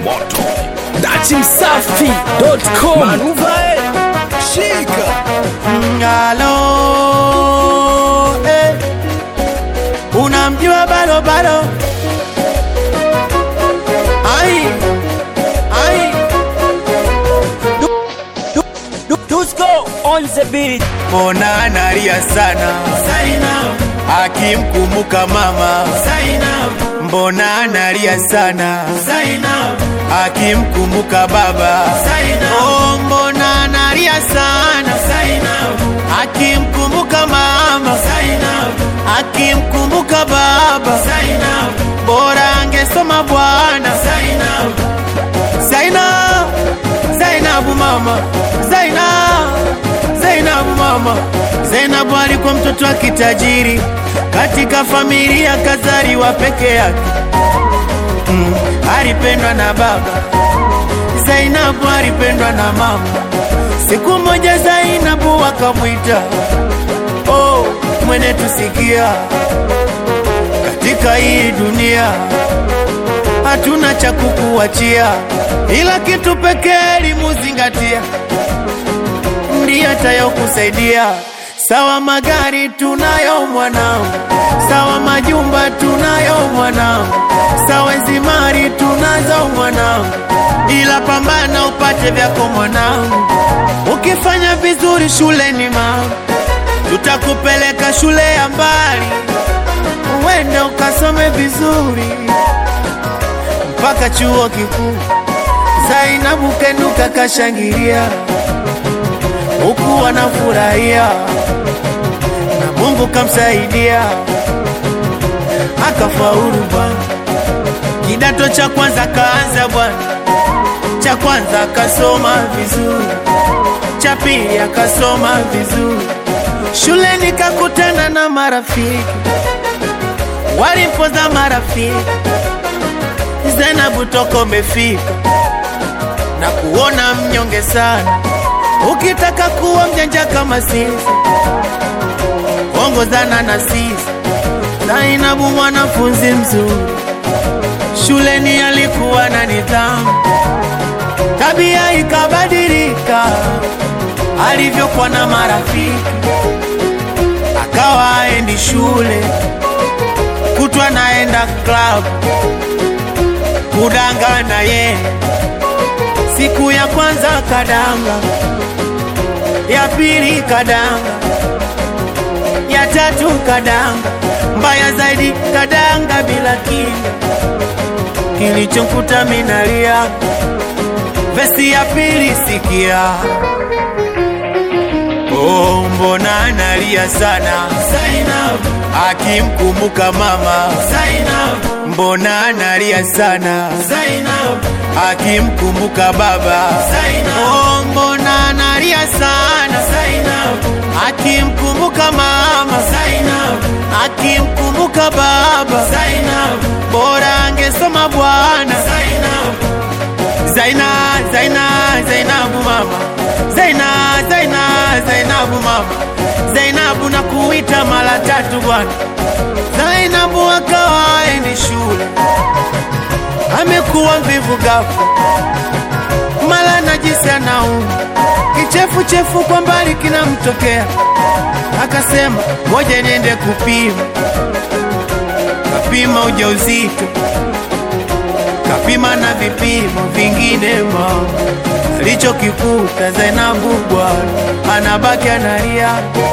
moto datimsafi.com Manuva eh, shika Ngalo eh. Unamjua balo balo Ai Ai Du- du- Dusko on the beat Mbona analia sana Zainab Akimkumbuka mama Zainab Mbona analia sana Zainab Akimkumbuka baba Zainab Oh mbona analia sana Zainab Akimkumbuka mama Zainab Akimkumbuka baba Zainab Bora angesoma bwana Zainab Zainab Zainabu mama Zainab Zainabu mama Zainabu alikuwa mtoto wa kitajiri katika familia kazaliwa peke yake mm, alipendwa na baba Zainabu alipendwa na mama siku moja Zainabu akamwita oh, mwene tusikia katika hii dunia hatuna cha kukuachia, ila kitu pekee limuzingatia, ndiye atayokusaidia. Sawa magari tunayo mwanangu, sawa majumba tunayo mwanangu, sawa zimari tunazo mwanangu, ila pambana upate vyako mwanangu. Ukifanya vizuri shuleni mama, tutakupeleka shule ya mbali, uende ukasome vizuri mpaka chuo kikuu. Zainabu kenuka kashangilia, huku wanafurahia na Mungu kamsaidia akafaulu bwana. Kidato cha kwanza kaanza bwana, cha kwanza akasoma vizuri, cha pili akasoma vizuri, shuleni kakutana na marafiki, walimpoza marafiki Zainabu toko umefika na kuona mnyonge sana, ukitaka kuwa mjanja kama sisi, ongozana na sisi. Zainabu mwanafunzi mzuri, shuleni alikuwa na nidhamu, tabia ikabadilika alivyokuwa na marafiki, akawa aendi shule, kutwa naenda club kudangana ye. Siku ya kwanza kadanga, ya pili kadanga, ya tatu kadanga, mbaya zaidi kadanga bila kinga. Kilichomkuta minalia, vesi ya pili sikia. Oh, mbona analia sana Zainab akimkumbuka mama Zainab mbona analia sana Zainab akimkumbuka baba Zainab oh, mbona analia sana Zainab akimkumbuka mama Zainab akimkumbuka baba Zainab bora angesoma bwana Zainab Zaina, Zaina, Zainabu mama Zaina, Zaina, Zainabu mama Zainabu na kuita mara tatu bwana Zainabu akawa aendi shule, amekuwa mvivu ghafla, mara najisi anauma, kichefuchefu kwa mbali kinamtokea, akasema ngoja niende kupima. Kapima ujauzito, kapima na vipimo vingine, mama alichokikuta Zainabu bwana anabaki analia,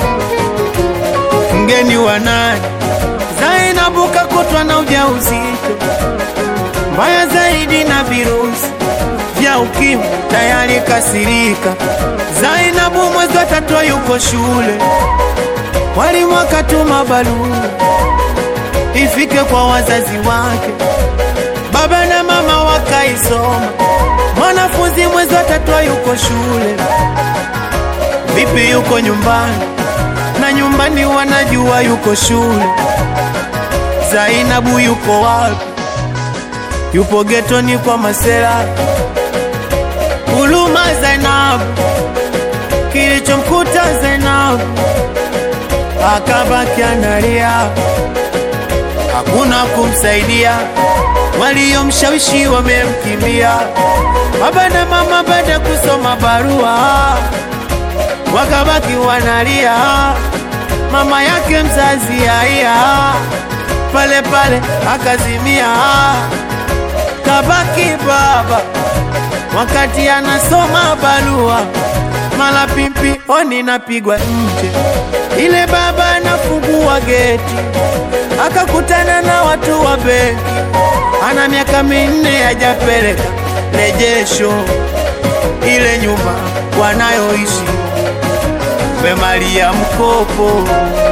mgeni wa nani? Zainabu kakutwa na ujauzito mbaya zaidi na virusi vya ukimwi tayari kasirika. Zainabu mwezi wa tatu yuko shule, walimu wakatuma barua ifike kwa wazazi wake, baba na mama wakaisoma. Mwanafunzi mwezi wa tatu yuko shule, vipi yuko nyumbani? Na nyumbani wanajua yuko shule. Zainabu yuko wapi? Yupo getoni kwa masela. Huruma Zainabu, kilichomkuta Zainabu akabaki analia, hakuna kumsaidia, waliomshawishi wamemkimbia. Baba na mama baada kusoma barua wakabaki wanalia, mama yake mzazi haya pale pale akazimia, kabaki baba wakati anasoma barua, mala pimpi oni napigwa nje, ile baba anafungua geti, akakutana na watu wa benki, ana miaka minne hajapeleka rejesho ile nyumba wanayoishi wemalia mkopo.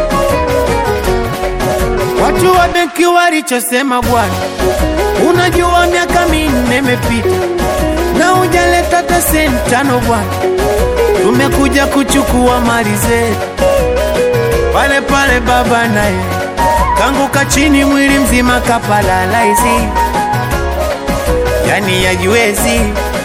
Watu wa benki walichosema, bwana, unajua miaka minne imepita na hujaleta hata senti tano bwana, tumekuja kuchukua mali zetu. Pale pale baba naye kanguka chini, mwili mzima kapalalaisi, yani yajiwezi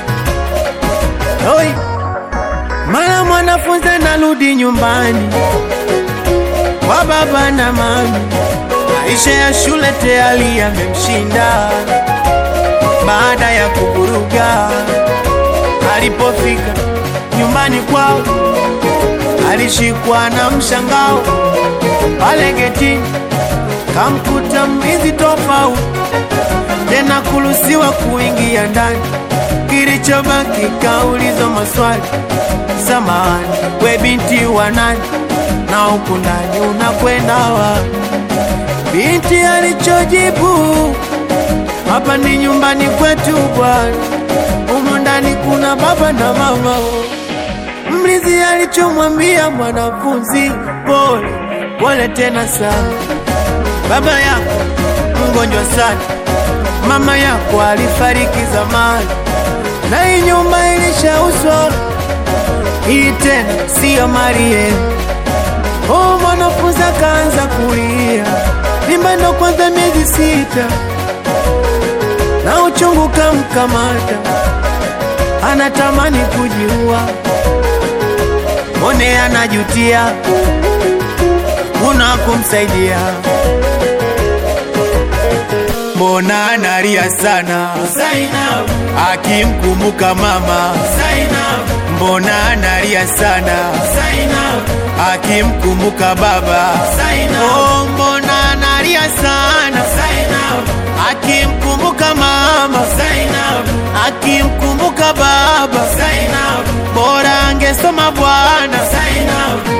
Oi, mara mwanafunzi narudi nyumbani kwa baba na mami, maisha ya shule tayari yamemshinda. Baada ya kuburuga, alipofika nyumbani kwao alishikwa na mshangao pale getini, kamkuta mlinzi tofauti, tena kuruhusiwa kuingia ndani. Kilichobaki kaulizwa maswali, samahani, we binti wa nani na huku ndani unakwenda wapi? Binti alichojibu, hapa ni nyumbani kwetu bwana, humu ndani kuna baba na mama. Mlinzi alichomwambia mwanafunzi, pole pole tena sana, baba yako mgonjwa sana, mama yako alifariki zamani, na hii nyumba ilishauzwa, hii tena siyo mali yenu. Oh, mwanafunzi akaanza kulia, mimba ndo kwanza miezi sita, na uchungu kamkamata, anatamani kujiua, one anajutia, kuna kumsaidia, mbona analia sana Zainab, akimkumbuka mama, Zainab, mbona analia sana Zainab, akimkumbuka baba, Zainab, oh, mbona analia sana Zainab, akimkumbuka mama, Zainab, akimkumbuka baba, Zainab, bora angesoma bwana, Zainab,